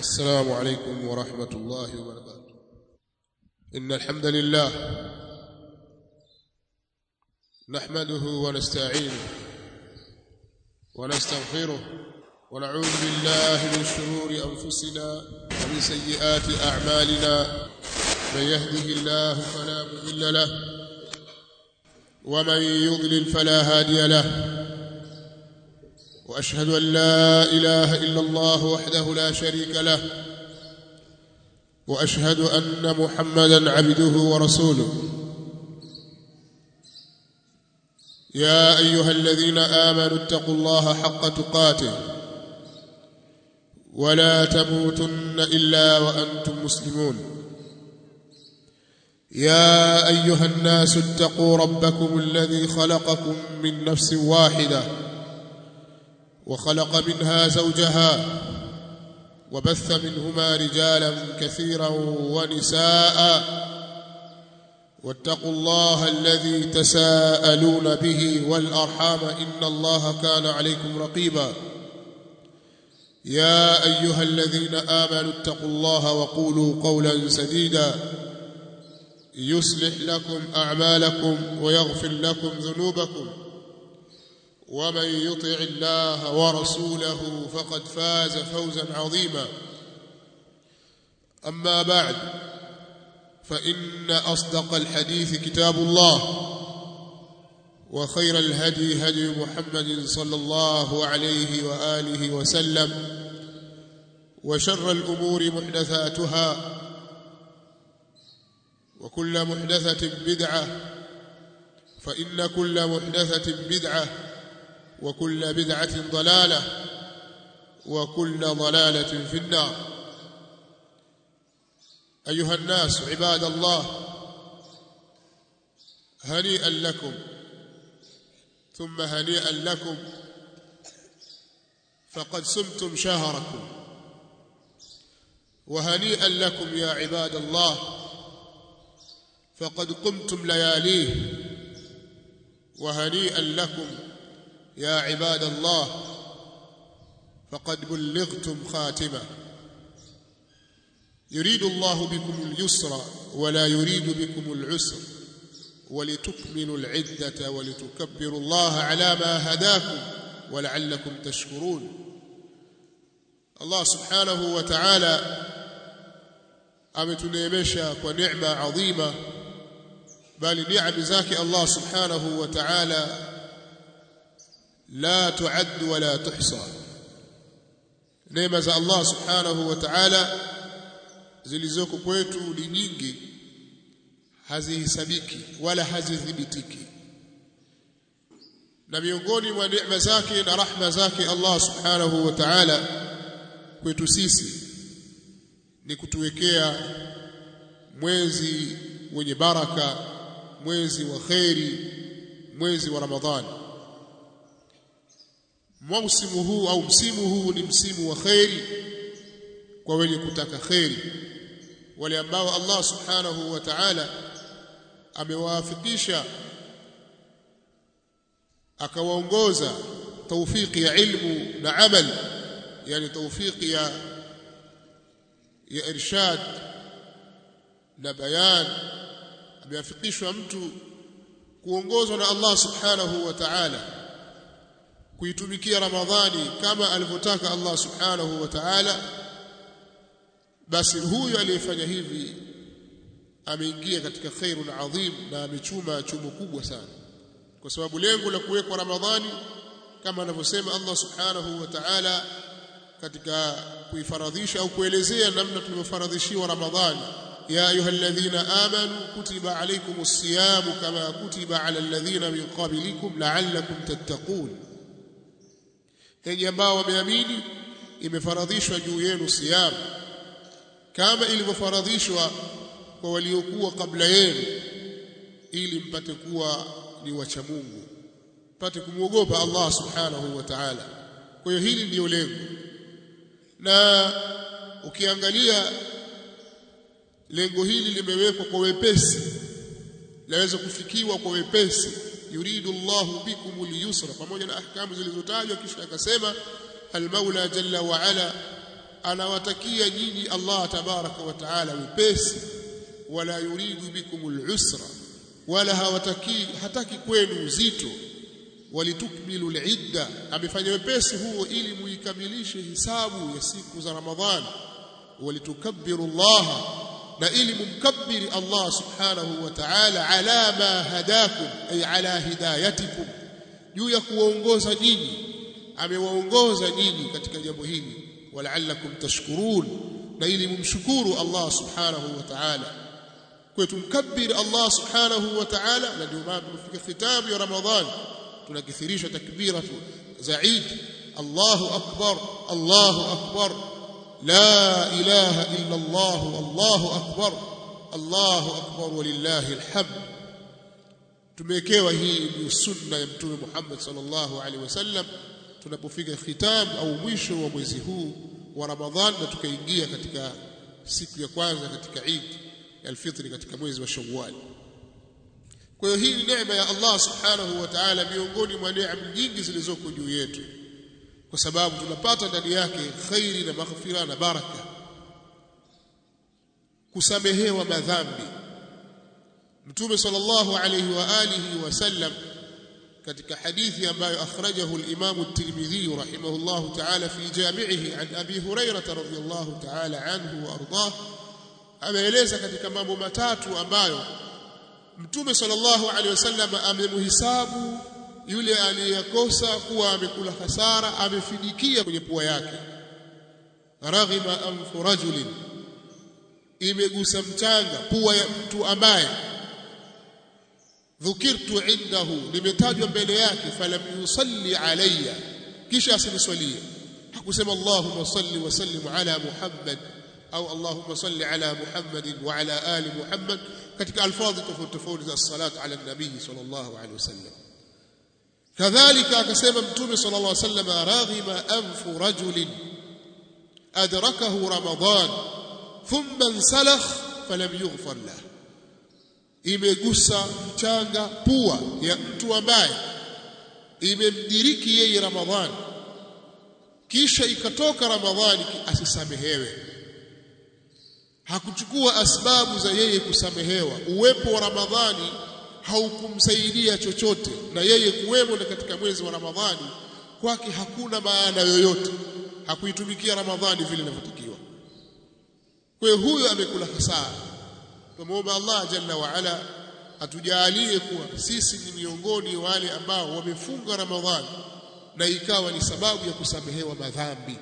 السلام عليكم ورحمة الله وبركاته إن الحمد لله نحمده ونستعينه ونستغفره ونعوذ بالله من شرور أنفسنا ومن سيئات أعمالنا من يهده الله فلا مضل له ومن يضلل فلا هادي له واشهد ان لا اله الا الله وحده لا شريك له واشهد ان محمدا عبده ورسوله يا ايها الذين امنوا اتقوا الله حق تقاته ولا تموتن الا وانتم مسلمون يا ايها الناس اتقوا ربكم الذي خلقكم من نفس واحده وخلق منها زوجها وبث منهما رجالا كثيرا ونساء واتقوا الله الذي تساءلون به والارحام ان الله كان عليكم رقيبا يا ايها الذين امنوا اتقوا الله وقولوا قولا سديدا يصلح لكم اعمالكم ويغفر لكم ذنوبكم ومن يطع الله ورسوله فقد فاز فوزا عظيما اما بعد فان اصدق الحديث كتاب الله وخير الهدي هدي محمد صلى الله عليه واله وسلم وشر الامور محدثاتها وكل محدثه بدعه فان كل محدثه بدعه وكل بدعة ضلالة وكل ضلالة في النار أيها الناس عباد الله هنيئا لكم ثم هنيئا لكم فقد سمتم شهركم وهنيئا لكم يا عباد الله فقد قمتم لياليه وهنيئا لكم يا عباد الله فقد بلغتم خاتمه يريد الله بكم اليسر ولا يريد بكم العسر ولتكملوا العده ولتكبروا الله على ما هداكم ولعلكم تشكرون الله سبحانه وتعالى ametuneemesha kwa neema adhima bali neema zake Allah subhanahu wa ta'ala لا تعد ولا تحصى neema za Allah subhanahu wa ta'ala zilizoko kwetu ni nyingi hazihesabiki wala hazidhibitiki na miongoni mwa neema zake na rahma zake Allah subhanahu wa ta'ala kwetu sisi ni kutuwekea mwezi wenye baraka mwezi wa khairi mwezi wa Ramadhani msimu huu au msimu huu ni msimu wa khairi kwa wenye kutaka khairi wale ambao Allah subhanahu wa ta'ala amewaafikisha akawaongoza tawfiki ya ilmu na amal yani tawfiki ya ya irshad na bayan ameafikishwa mtu kuongozwa na Allah subhanahu wa ta'ala kuitumikia Ramadhani kama alivyotaka Allah Subhanahu wa Ta'ala basi huyu aliyefanya hivi ameingia katika khairun adhim na amechuma chumo kubwa sana kwa sababu lengo la kuwekwa Ramadhani kama anavyosema Allah Subhanahu wa Ta'ala katika kuifaradhisha au kuelezea namna tulivyofaradhishiwa Ramadhani ya ayyuhalladhina amanu kutiba alaykumus siyamu kama kutiba ala alladhina min qablikum la'allakum tattaqun enyi ambao wameamini imefaradhishwa juu yenu siyam kama ilivyofaradhishwa kwa waliokuwa kabla yenu ili mpate kuwa ni wacha Mungu mpate kumwogopa Allah subhanahu wa ta'ala kwa hiyo hili ndiyo lengo na ukiangalia lengo hili limewekwa kwa wepesi laweza kufikiwa kwa wepesi yuridu Allahu bikum al-yusra pamoja na ahkamu zilizotajwa kisha akasema al-Maula jalla wa ala anawatakia nyinyi Allah tabaraka wa taala wepesi wala yuridu bikumul usra wala hawataki hataki kwenu uzito walitukmilu al-idda amefanya wepesi huo ili muikamilishe hisabu ya siku za Ramadhani walitukabbiru Allah na ili mumkabbiri Allah subhanahu wa ta'ala ala ma hadakum ay ala hidayatikum juu ya kuwaongoza nyinyi amewaongoza nyinyi katika jambo hili wala'allakum tashkurun na ili mumshukuru Allah subhanahu wa ta'ala kwa tumkabbir Allah subhanahu wa ta'ala na ndio maana tumefika khitabu ya Ramadhan tunakithirisha takbira za Eid Allahu akbar Allahu akbar la ilaha illa Allah Allahu akbar Allahu akbar walillahi alhamd tumewekewa hii ndio sunna ya mtume Muhammad sallallahu alaihi wasallam tunapofika khitam au mwisho wa mwezi huu wa Ramadhan na tukaingia katika siku ya kwanza katika Eid alfitri katika mwezi wa Shawwal. Kwa hiyo hii ni neema ya Allah Subhanahu wa Ta'ala miongoni mwa neema nyingi zilizoko juu yetu. Kwa sababu tunapata ndani yake khairi na maghfira na baraka. Kusamehewa madhambi. Mtume sallallahu alayhi wa alihi wasallam katika hadithi ambayo akhrajahu al-Imam at-Tirmidhi rahimahullahu ta'ala fi jami'ihi an Abi Hurairah radhiyallahu ta'ala anhu wa ardah ameeleza katika mambo matatu ambayo Mtume sallallahu alaihi wasallam amemhisabu yule aliyekosa kuwa amekula hasara amefidikia kwenye pua yake raghima anfu rajulin imegusa mchanga pua ya mtu ambaye dhukirtu indahu limetajwa mbele yake falam yusalli alayya kisha asiniswalie hakusema Allahumma salli wa sallim ala Muhammad au Allahumma salli ala Muhammad wa ala ali Muhammad katika alfadhi tofauti tofauti za salat ala nabii sallallahu alaihi wasallam kadhalika akasema mtume sallallahu alaihi wasallam raghima anfu rajulin adrakahu ramadan thumma insalakh falam yughfar lahu imegusa mchanga pua ya mtu ambaye imemdiriki yeye ramadhani kisha ikatoka ramadhani asisamehewe hakuchukua asbabu za yeye kusamehewa uwepo wa ramadhani haukumsaidia chochote na yeye kuwemo na katika mwezi wa ramadhani kwake hakuna maana yoyote hakuitumikia ramadhani vile inavyotakiwa kwa hiyo huyo amekula hasara tumuomba Allah jalla wa ala atujalie kuwa sisi ni miongoni wale ambao wamefunga ramadhani na ikawa ni sababu ya kusamehewa madhambi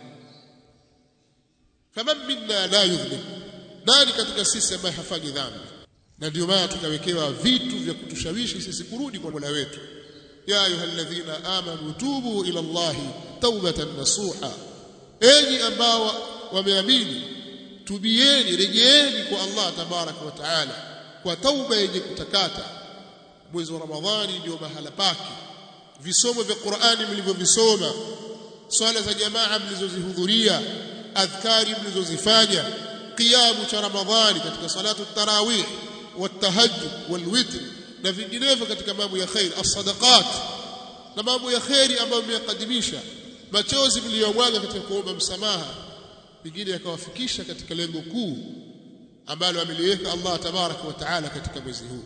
faman minna la yudhlim nani katika sisi ambaye hafanyi dhambi na ndio maana tukawekewa vitu vya kutushawishi sisi kurudi kwa Mola wetu ya ayyuhalladhina amanu tubu ila Allahi taubatan nasuha enyi ambao wameamini tubieni rejeeni kwa Allah tabaraka wa taala kwa tauba yenye kutakata mwezi wa Ramadhani ndio mahala pake visomo vya Qur'ani mlivyovisoma swala za jamaa mlizozihudhuria adhkari mlizozifanya qiyamu cha Ramadhani katika salatu tarawih والتهجد والوتر na vinginevyo katika mambo ya khair as-sadaqat na mambo ya khairi ambayo mmeyakadimisha machozi mliyomwaga katika kuomba msamaha pengine yakawafikisha katika lengo kuu ambalo ameliweka Allah tabaraka wa taala katika mwezi huu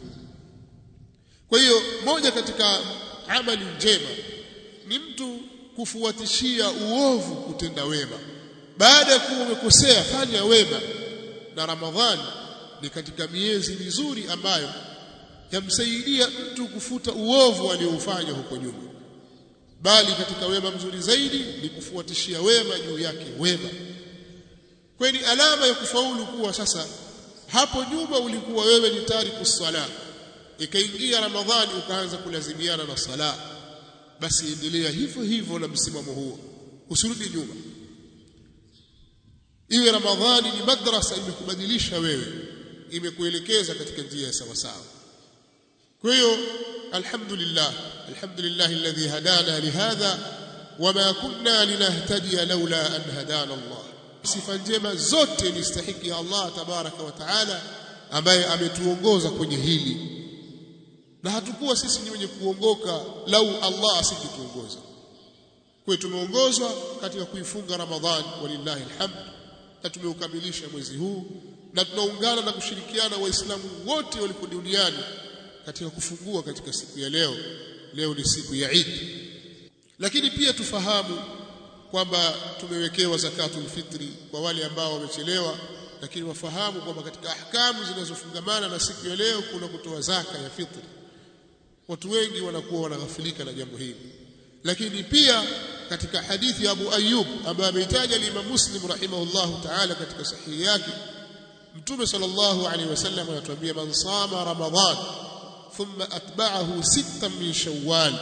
kwa hiyo moja katika amali njema ni mtu kufuatishia uovu kutenda wema baada ya kuwa umekosea fanya wema na Ramadhani ni katika miezi mizuri ambayo yamsaidia mtu kufuta uovu alioufanya huko nyuma bali katika wema mzuri zaidi ni kufuatishia wema juu yake wema kwani alama ya kufaulu kuwa sasa hapo nyuma ulikuwa wewe ni tariku sala ikaingia ramadhani ukaanza kulazimiana na sala basi endelea hivyo hivyo na msimamo huo usirudi nyuma iwe ramadhani ni madrasa imekubadilisha wewe imekuelekeza katika njia ya sawa sawa kwa hiyo alhamdulillah alhamdulillah alladhi hadana lihadha wama kunna linahtadiya laula an hadana Allah sifa njema zote ni stahiki ya Allah tabaraka wa taala ambaye ametuongoza kwenye hili na hatukuwa sisi ni wenye kuongoka lau Allah asingituongoza kwa tumeongozwa katika kuifunga Ramadhani walillahi alhamd na tumeukamilisha mwezi huu na tunaungana na kushirikiana waislamu wote walipo duniani katika kufungua katika siku ya leo leo ni siku ya Eid lakini pia tufahamu kwamba tumewekewa zakatul fitri kwa wale ambao wamechelewa lakini wafahamu kwamba katika ahkamu zinazofungamana na siku ya leo kuna kutoa zaka ya fitri watu wengi wanakuwa wanaghafilika na jambo hili lakini pia katika hadithi ya Abu Ayyub ambaye ameitaja Imam Muslim rahimahullahu ta'ala katika sahihi yake Mtume sallallahu alaihi wasallam anatuambia man sama ramadhan thumma atba'ahu sittan min shawwal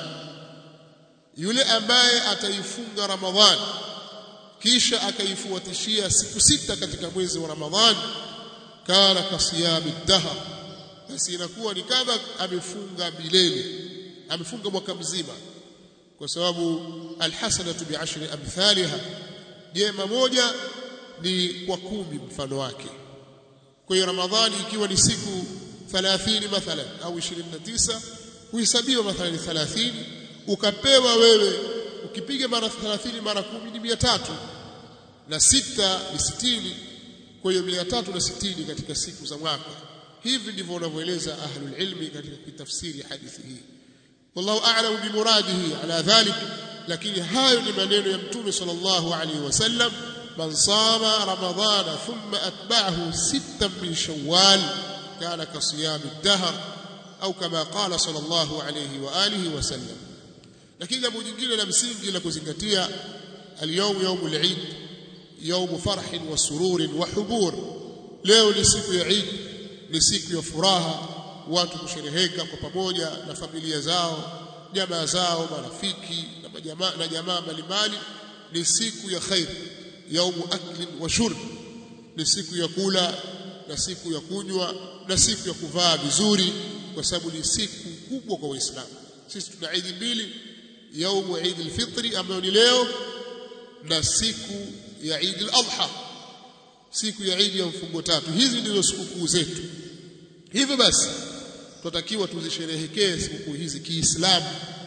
yule ambaye ataifunga ramadhan kisha akaifuatishia siku sita katika mwezi wa ramadhan kana kasiyami dahar basi inakuwa ni kama amefunga milele amefunga mwaka mzima kwa sababu alhasanatu bi'ashri amthaliha jema moja ni kwa kumi mfano wake kwa hiyo ramadhani ikiwa ni siku 30 mathalan au 29 huhesabiwa mathalan 30 ukapewa wewe ukipiga mara 30 mara 10 ni 300 na sita ni 60 kwa hiyo 360 katika siku za mwaka hivi ndivyo wanavyoeleza ahlul ilmi katika kutafsiri hadithi hii wallahu a'lamu bimuradihi ala dhalik lakini hayo ni maneno ya mtume sallallahu alaihi wasallam man sama ramadhana thumma atba'ahu sittan min shawwal kana kasiyami ad-dahr au kama qala sallallahu alaihi wa alihi wasallam lakini jambo jingine la msingi la kuzingatia al-yawm yawm al-eid yawm farhin wa sururin wa hubur leo ni siku ya Eid ni siku ya furaha watu kushereheka kwa pamoja na familia zao jamaa zao marafiki na majamaa na jamaa mbalimbali ni siku ya khair yaumu aklin wa shurb ni siku ya kula na siku ya kunywa na siku ya kuvaa vizuri kwa sababu ni siku kubwa kwa waislamu sisi tuna Eid mbili yaumu Eid al-Fitri ambayo ni leo na siku ya Eid al-Adha siku ya Eid ya mfungo tatu hizi ndizo sikukuu zetu hivyo basi tunatakiwa tuzisherehekee sikukuu hizi kiislamu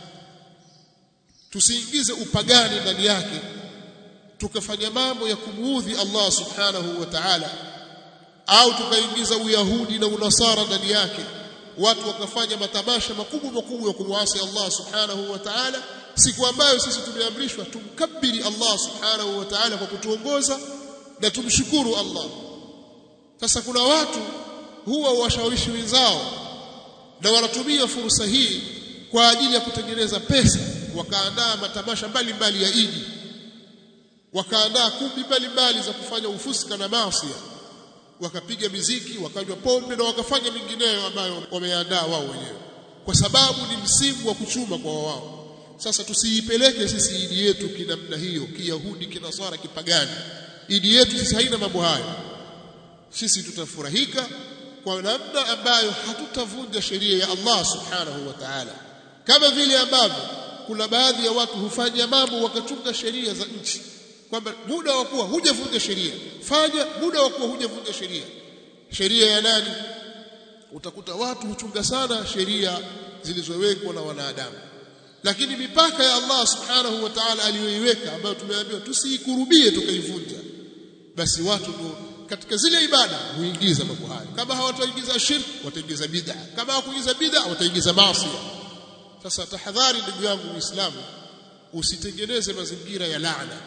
tusiingize upagani ndani yake tukafanya mambo ya kumuudhi Allah subhanahu wa ta'ala au tukaingiza uyahudi na unasara ndani yake watu wakafanya matamasha makubwa makubwa ya kumwasi Allah subhanahu wa ta'ala siku ambayo sisi tumeamrishwa tumkabiri Allah subhanahu wa ta'ala kwa kutuongoza na tumshukuru Allah sasa kuna watu huwa washawishi wenzao na wanatumia fursa hii kwa ajili ya kutengeneza pesa wakaandaa matamasha mbalimbali ya Idi wakaandaa kumbi mbalimbali za kufanya ufuska na maasi wakapiga miziki wakanywa pombe na wakafanya mingineyo ambayo wameandaa wao wenyewe kwa sababu ni msimu wa kuchuma kwa wao sasa tusiipeleke sisi idi yetu kinamna hiyo kiyahudi kinasara kipagani idi yetu sisi haina mambo hayo sisi tutafurahika kwa namna ambayo hatutavunja sheria ya Allah subhanahu wa ta'ala kama vile ambavyo kuna baadhi ya watu hufanya mambo wakachunga sheria za nchi kwamba muda wa kuwa hujavunja sheria fanya muda wa kuwa hujavunja sheria sheria ya nani utakuta watu huchunga sana sheria zilizowekwa na wanadamu lakini mipaka ya Allah subhanahu wa ta'ala aliyoiweka ambayo tumeambiwa tusiikurubie tukaivunja basi watu ndio katika zile ibada huingiza mambo hayo kama hawataingiza shirk wataingiza bid'a kama hawakuingiza bid'a wataingiza maasi sasa tahadhari ndugu yangu muislamu usitengeneze mazingira ya laana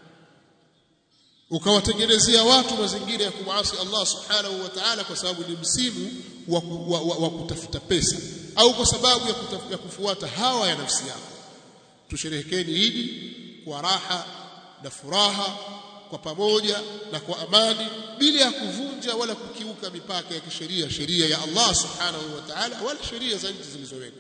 ukawatengenezea watu mazingira ya kumwasi Allah subhanahu wa ta'ala kwa sababu ni msimu wa, wa, wa, wa kutafuta pesa au kwa sababu ya, kutaf, ya kufuata hawa ya nafsi yako tusherehekeni Idi kwa raha na furaha kwa pamoja na kwa amani bila ya kuvunja wala kukiuka mipaka ya kisheria sheria ya Allah subhanahu wa ta'ala wala sheria za nchi zilizowekwa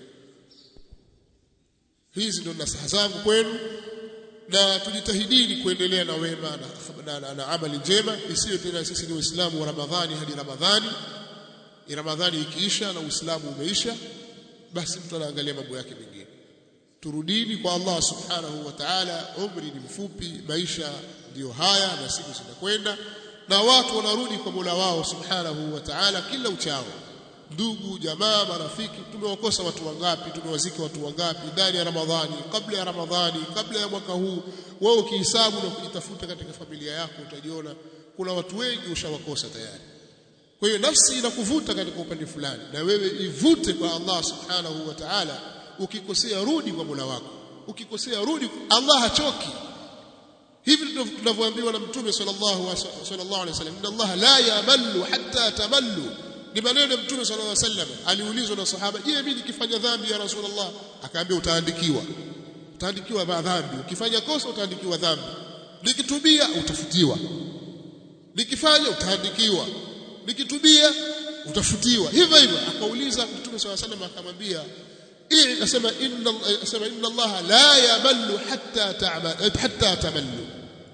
hizi ndio nasaha zangu kwenu na tujitahidini kuendelea na wema na, na, na, na amali njema isiyo tena sisi ni waislamu wa Ramadhani hadi Ramadhani Ramadhani ikiisha na Uislamu umeisha basi mtu anaangalia mambo yake mengine turudini kwa Allah subhanahu wa ta'ala umri ni mfupi maisha ndiyo haya na siku zinakwenda na watu wanarudi kwa Mola wao subhanahu wa ta'ala kila uchao ndugu jamaa marafiki tumewakosa watu wangapi tumewazika watu wangapi ndani ya Ramadhani kabla ya Ramadhani kabla ya mwaka huu wewe ukihesabu na kujitafuta katika familia yako utajiona kuna watu wengi ushawakosa tayari kwa hiyo nafsi inakuvuta katika upande fulani na wewe ivute kwa Allah subhanahu wa ta'ala ukikosea rudi kwa Mola wako ukikosea rudi Allah hachoki hivi tunavyoambiwa na mtume sallallahu sallallahu alaihi wasallam inna Allah la yamallu hatta tamallu ni maneno ya mtume sallallahu alaihi wasallam aliulizwa na sahaba je mimi nikifanya dhambi ya rasulullah akaambia utaandikiwa utaandikiwa madhambi ukifanya kosa utaandikiwa dhambi nikitubia utafutiwa nikifanya utaandikiwa nikitubia utafutiwa hivyo hivyo akauliza mtume swalla sallam akamwambia akasema inna akasema inna Allah la yamallu hatta ta'mal hatta tamallu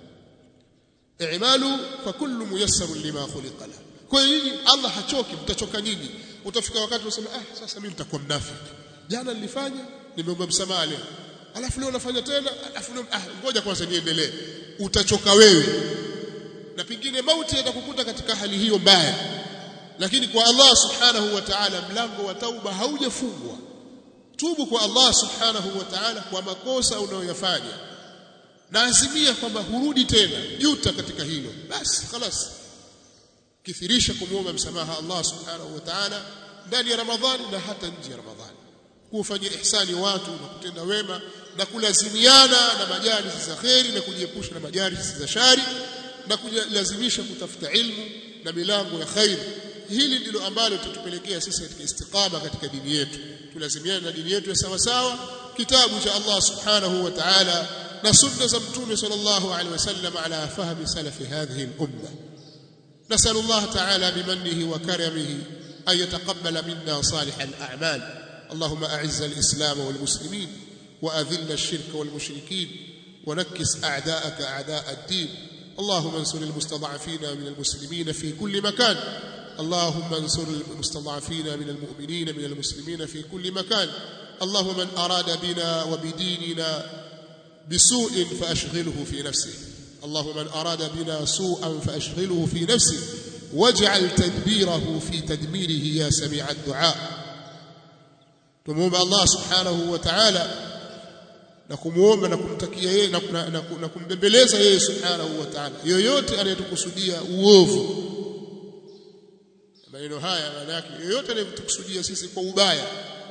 i'malu fa kullu muyassarun lima khuliqa lahu kwa hiyo nyinyi Allah hachoki mtachoka nyinyi utafika wakati unasema ah sasa mimi nitakuwa mnafiki jana nilifanya nimeomba msamaha leo alafu leo nafanya tena alafu leo ah ngoja kwanza niendelee utachoka wewe na pengine mauti yatakukuta katika hali hiyo mbaya lakini kwa Allah subhanahu wa ta'ala mlango wa tauba haujafungwa tubu kwa Allah subhanahu wa ta'ala kwa makosa unayoyafanya na azimia kwamba hurudi tena juta katika hilo basi خلاص kithirisha kumwomba msamaha Allah subhanahu wa ta'ala ndani ya Ramadhani na hata nje ya Ramadhani kufanyia ihsani watu na kutenda wema na kulazimiana na majalisi za kheri na kujiepusha na majalisi za shari na kulazimisha kutafuta ilmu na milango ya khair hili ndilo ambalo tutupelekea sisi katika istiqama katika dini yetu tulazimiane na dini yetu ya sawa sawa kitabu cha Allah subhanahu wa ta'ala na sunna za mtume sallallahu alaihi wasallam ala fahmi salafi hadhihi al-umma نسأل الله تعالى بمنه وكرمه أن يتقبل منا صالح الأعمال اللهم أعز الإسلام والمسلمين وأذل الشرك والمشركين ونكس أعداءك أعداء الدين اللهم انصر المستضعفين من المسلمين في كل مكان اللهم انصر المستضعفين من المؤمنين من المسلمين في كل مكان اللهم من أراد بنا وبديننا بسوء فأشغله في نفسه اللهم من أراد بنا سوءا فأشغله في نفسه واجعل تدبيره في تدميره يا سميع الدعاء تموم الله سبحانه وتعالى na kumuomba na kumtakia yeye na, na, na, na kumbembeleza yeye subhanahu wa ta'ala yoyote anayetukusudia uovu maneno haya maana yake yoyote anayetukusudia sisi kwa ubaya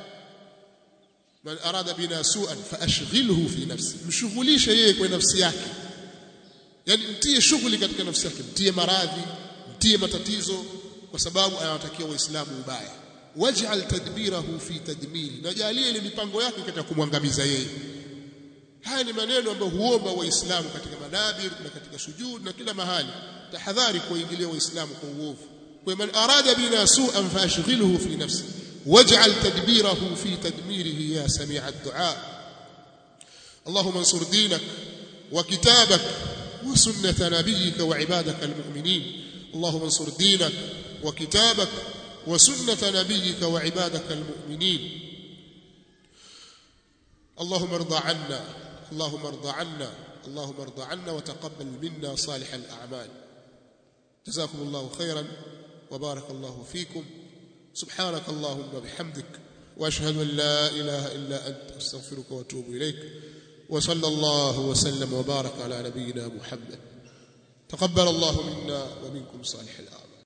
man arada bina su'an fa ashghilhu fi nafsi mshughulishe yeye kwa nafsi yake yani mtie shughuli katika nafsi yake mtie maradhi mtie matatizo kwa sababu anawatakia waislamu ubaya waj'al tadbirahu fi tadmiri najalie ile mipango yake katika kumwangamiza yeye haya ni maneno ambayo huomba waislamu katika manabir na katika sujud na kila mahali tahadhari kuingilia waislamu kwa uovu kwa man arada bina su'an fashghilhu fi nafsi waj'al tadbirahu fi tadmirihi ya sami'a ad-du'a اللهم انصر دينك وكتابك وسنة نبيك وعبادك المؤمنين اللهم انصر دينك وكتابك وسنة نبيك وعبادك المؤمنين اللهم ارضى عنا اللهم ارضى عنا اللهم ارضى عنا وتقبل منا صالح الأعمال جزاكم الله خيرا وبارك الله فيكم سبحانك اللهم وبحمدك واشهد ان لا اله الا انت استغفرك واتوب اليك وصلى الله وسلم وبارك على نبينا محمد تقبل الله منا ومنكم صالح الاعمال